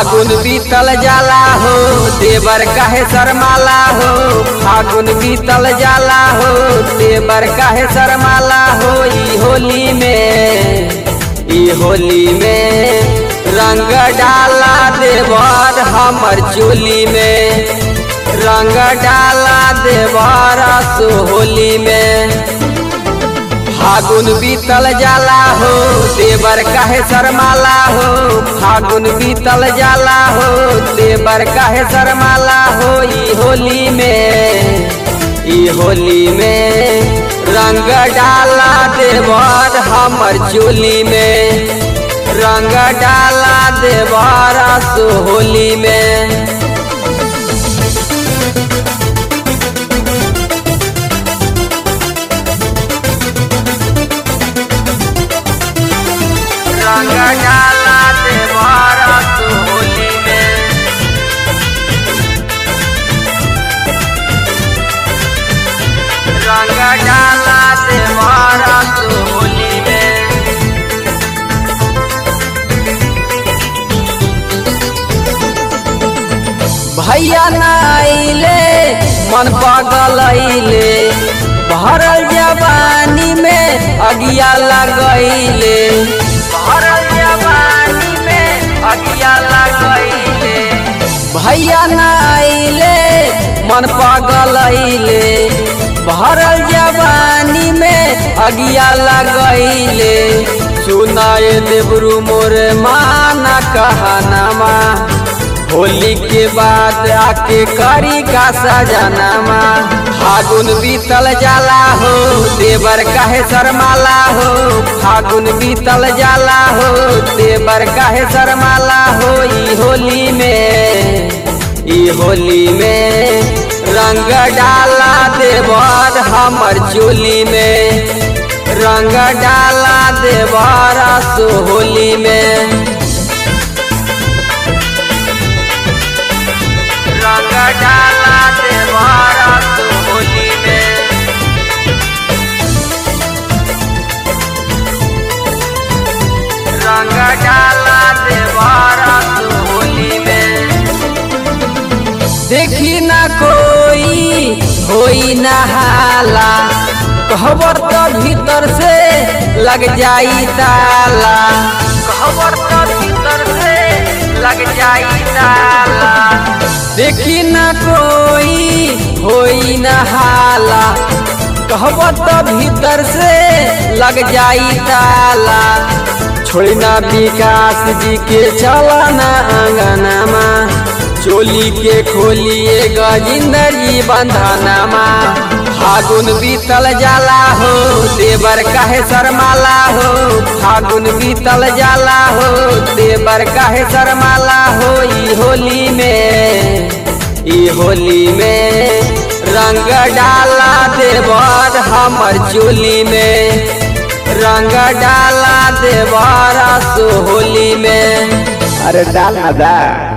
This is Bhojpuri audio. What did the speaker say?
फागुन बीतल जाला हो देवर काहे शर्माला हो फागुन बीतल जाला हो देवर काहे शर्माला हो ई होली में ई होली में रंग डाला देवर हमर चोली में रंग डाला देवर सो होली में फागुन बीतल जाला हो देवर काहे शर्माला हो फागुन बीतल जाला हो देवर काहे शर्माला हो ई होली में ई होली में रंग डाला देवर हमर चोली में रंग डाला देवर सो होली में रंग डाला देवर सो होली में रंग डाला देवर सो होली में भैया नाइले मन पागल अइले भरल जवानी में अगिया लगैले भरल जवानी में अगिया लगैले भैया नाइले मन पागल अइले भरल जवानी में अगिया लगैले सुनाए देवरू मोर माना कहनामा होली के बाद आके करी का सजनामा फागुन बीतल जाला हो देवर काहे शर्माला हो फागुन बीतल जाला हो देवर काहे शर्माला हो ई होली में ई होली में रंग डाला देवर हमर चोली में रंग डाला देवर सो होली में रंग डाला देवारा तो होली में रंग डाला देवारा तो होली में देखी ना कोई होई ना हाला कहबर तो भीतर से लग जाई ताला कहबर तो भीतर से लग जाई ताला देखी न कोई होई न हाला कहब तो भीतर से लग जाई ताला छोड़ी ना विकास जी के चला ना अंगनामा चोली के खोलिए गजिंदर जी बंधनामा फागुन बीतल जाला हो देवर काहे शर्माला हो फागुन बीतल जाला हो देवर काहे शर्माला हो ई होली में ई होली में रंग डाला देवर हमर चोली में रंग डाला देवर सो होली में अरे डाल ना दा